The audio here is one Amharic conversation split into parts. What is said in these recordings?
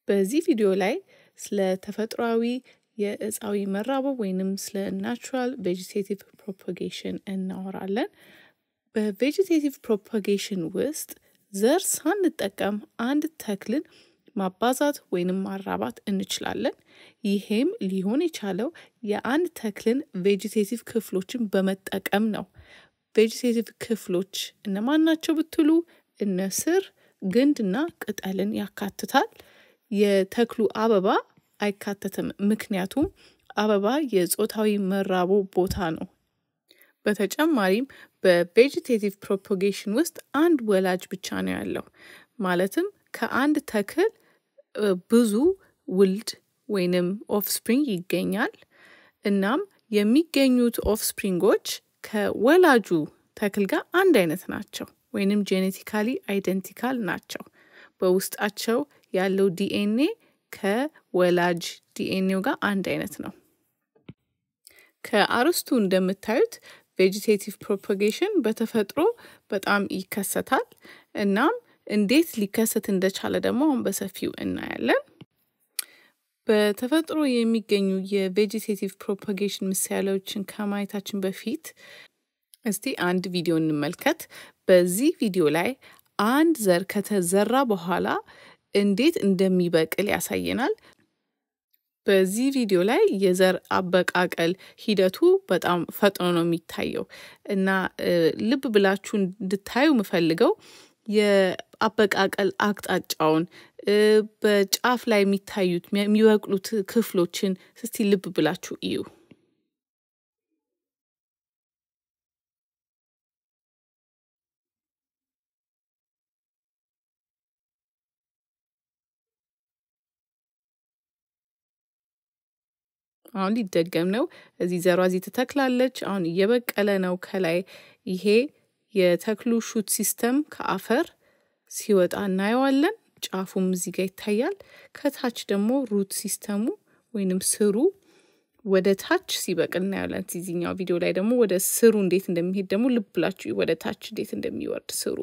በዚህ ቪዲዮ ላይ ስለ ተፈጥሯዊ የእፃዊ መራበብ ወይንም ስለ ናቹራል ቬጂቴቲቭ ፕሮፓጌሽን እናወራለን። በቬጂቴቲቭ ፕሮፓጌሽን ውስጥ ዘር ሳንጠቀም አንድ ተክልን ማባዛት ወይንም ማራባት እንችላለን። ይሄም ሊሆን የቻለው የአንድ ተክልን ቬጂቴቲቭ ክፍሎችን በመጠቀም ነው። ቬጂቴቲቭ ክፍሎች እነማን ናቸው ብትሉ እነ ስር፣ ግንድና ቅጠልን ያካትታል። የተክሉ አበባ አይካተትም፣ ምክንያቱም አበባ የጾታዊ መራቦ ቦታ ነው። በተጨማሪም በቬጂቴቲቭ ፕሮፓጌሽን ውስጥ አንድ ወላጅ ብቻ ነው ያለው። ማለትም ከአንድ ተክል ብዙ ውልድ ወይንም ኦፍስፕሪንግ ይገኛል። እናም የሚገኙት ኦፍስፕሪንጎች ከወላጁ ተክል ጋር አንድ አይነት ናቸው ወይንም ጄኔቲካሊ አይደንቲካል ናቸው። በውስጣቸው ያለው ዲኤንኤ ከወላጅ ዲኤንኤው ጋር አንድ አይነት ነው። ከአርስቱ እንደምታዩት ቬጂቴቲቭ ፕሮፓጌሽን በተፈጥሮ በጣም ይከሰታል። እናም እንዴት ሊከሰት እንደቻለ ደግሞ አሁን በሰፊው እናያለን። በተፈጥሮ የሚገኙ የቬጂቴቲቭ ፕሮፓጌሽን ምሳሌዎችን ከማየታችን በፊት እስቲ አንድ ቪዲዮ እንመልከት። በዚህ ቪዲዮ ላይ አንድ ዘር ከተዘራ በኋላ እንዴት እንደሚበቅል ያሳየናል። በዚህ ቪዲዮ ላይ የዘር አበቃቀል ሂደቱ በጣም ፈጥኖ ነው የሚታየው እና ልብ ብላችሁ እንድታዩ የምፈልገው የአበቃቀል አቅጣጫውን በጫፍ ላይ የሚታዩት የሚበቅሉት ክፍሎችን እስቲ ልብ ብላችሁ እዩ። አሁን ሊደገም ነው። እዚህ ዘሯ እዚህ ትተክላለች። አሁን እየበቀለ ነው። ከላይ ይሄ የተክሉ ሹት ሲስተም ከአፈር ሲወጣ እናየዋለን። ጫፉም እዚህ ጋር ይታያል። ከታች ደግሞ ሩት ሲስተሙ ወይንም ስሩ ወደ ታች ሲበቅል እናያለን። እዚህኛው ቪዲዮ ላይ ደግሞ ወደ ስሩ እንዴት እንደሚሄድ ደግሞ ልብ ብላችሁ ወደ ታች እንዴት እንደሚወርድ ስሩ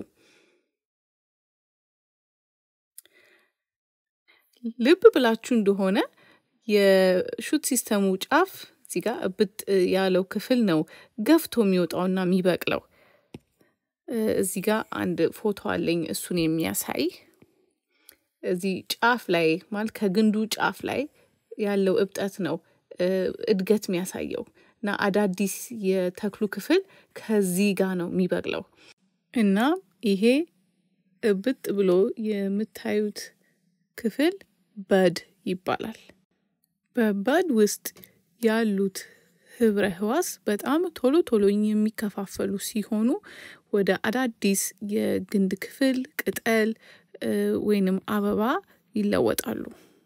ልብ ብላችሁ እንደሆነ የሹት ሲስተሙ ጫፍ እዚህ ጋር እብጥ ያለው ክፍል ነው ገፍቶ የሚወጣውና የሚበቅለው። እዚህ ጋር አንድ ፎቶ አለኝ እሱን የሚያሳይ እዚህ ጫፍ ላይ ማለት ከግንዱ ጫፍ ላይ ያለው እብጠት ነው እድገት የሚያሳየው እና አዳዲስ የተክሉ ክፍል ከዚህ ጋር ነው የሚበቅለው እና ይሄ እብጥ ብሎ የምታዩት ክፍል በድ ይባላል። በበድ ውስጥ ያሉት ህብረ ህዋስ በጣም ቶሎ ቶሎ የሚከፋፈሉ ሲሆኑ ወደ አዳዲስ የግንድ ክፍል፣ ቅጠል ወይንም አበባ ይለወጣሉ።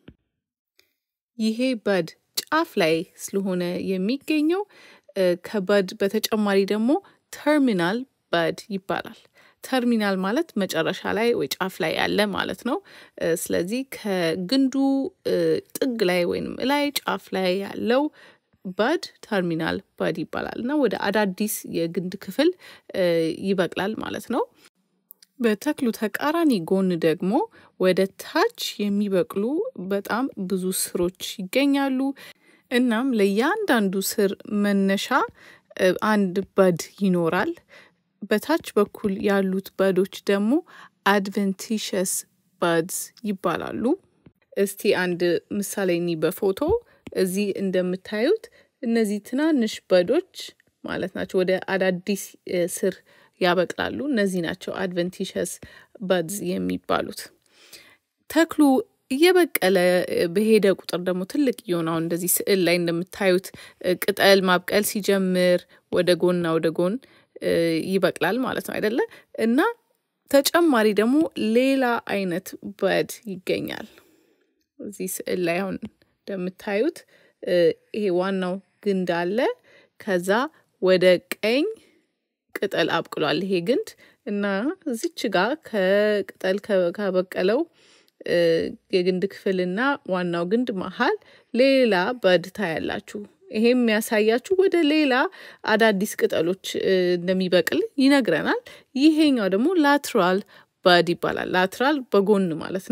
ይሄ በድ ጫፍ ላይ ስለሆነ የሚገኘው ከበድ በተጨማሪ ደግሞ ተርሚናል በድ ይባላል። ተርሚናል ማለት መጨረሻ ላይ ወይ ጫፍ ላይ ያለ ማለት ነው። ስለዚህ ከግንዱ ጥግ ላይ ወይም ላይ ጫፍ ላይ ያለው በድ ተርሚናል በድ ይባላል እና ወደ አዳዲስ የግንድ ክፍል ይበቅላል ማለት ነው። በተክሉ ተቃራኒ ጎን ደግሞ ወደ ታች የሚበቅሉ በጣም ብዙ ስሮች ይገኛሉ። እናም ለእያንዳንዱ ስር መነሻ አንድ በድ ይኖራል። በታች በኩል ያሉት በዶች ደግሞ አድቨንቲሸስ በድስ ይባላሉ። እስቲ አንድ ምሳሌ ኒ በፎቶ እዚህ እንደምታዩት እነዚህ ትናንሽ በዶች ማለት ናቸው ወደ አዳዲስ ስር ያበቅላሉ። እነዚህ ናቸው አድቨንቲሸስ በድስ የሚባሉት። ተክሉ እየበቀለ በሄደ ቁጥር ደግሞ ትልቅ እየሆነ እንደዚህ ስዕል ላይ እንደምታዩት ቅጠል ማብቀል ሲጀምር ወደ ጎንና ወደ ጎን ይበቅላል ማለት ነው አይደለ? እና ተጨማሪ ደግሞ ሌላ አይነት በድ ይገኛል። እዚህ ስዕል ላይ አሁን እንደምታዩት ይሄ ዋናው ግንድ አለ። ከዛ ወደ ቀኝ ቅጠል አብቅሏል ይሄ ግንድ እና እዚች ጋር ከቅጠል ካበቀለው የግንድ ክፍልና ዋናው ግንድ መሀል ሌላ በድ ታያላችሁ። ይሄም የሚያሳያችሁ ወደ ሌላ አዳዲስ ቅጠሎች እንደሚበቅል ይነግረናል። ይሄኛው ደግሞ ላትራል በድ ይባላል። ላትራል በጎን ማለት ነው።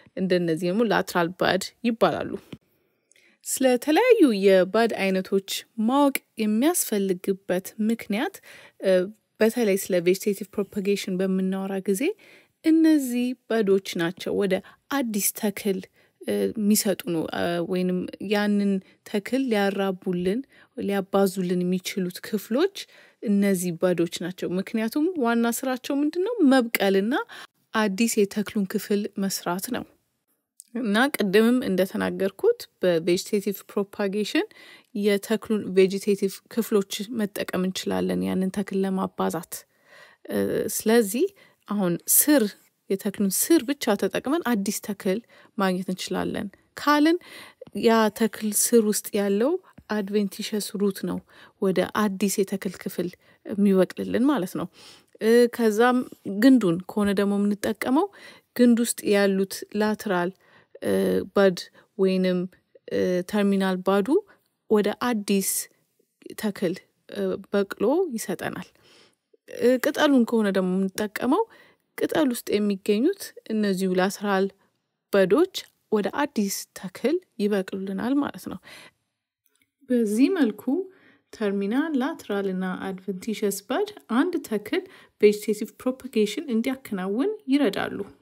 እንደነዚህ ደግሞ ላትራል ባድ ይባላሉ። ስለተለያዩ የባድ አይነቶች ማወቅ የሚያስፈልግበት ምክንያት በተለይ ስለ ቬጅቴቲቭ ፕሮፓጌሽን በምናወራ ጊዜ እነዚህ ባዶች ናቸው ወደ አዲስ ተክል የሚሰጡ ነው ወይንም ያንን ተክል ሊያራቡልን ሊያባዙልን የሚችሉት ክፍሎች እነዚህ ባዶች ናቸው። ምክንያቱም ዋና ስራቸው ምንድን ነው? መብቀልና አዲስ የተክሉን ክፍል መስራት ነው። እና ቅድምም እንደተናገርኩት በቬጅቴቲቭ ፕሮፓጌሽን የተክሉን ቬጂቴቲቭ ክፍሎች መጠቀም እንችላለን ያንን ተክል ለማባዛት። ስለዚህ አሁን ስር የተክሉን ስር ብቻ ተጠቅመን አዲስ ተክል ማግኘት እንችላለን ካልን ያ ተክል ስር ውስጥ ያለው አድቬንቲሸስ ሩት ነው ወደ አዲስ የተክል ክፍል የሚበቅልልን ማለት ነው። ከዛም ግንዱን ከሆነ ደግሞ የምንጠቀመው ግንድ ውስጥ ያሉት ላትራል ባድ ወይንም ተርሚናል ባዱ ወደ አዲስ ተክል በቅሎ ይሰጠናል። ቅጠሉን ከሆነ ደግሞ የምንጠቀመው ቅጠል ውስጥ የሚገኙት እነዚሁ ላትራል በዶች ወደ አዲስ ተክል ይበቅሉልናል ማለት ነው። በዚህ መልኩ ተርሚናል፣ ላትራል እና አድቨንቲሸስ ባድ አንድ ተክል ቬጅቴቲቭ ፕሮፓጌሽን እንዲያከናውን ይረዳሉ።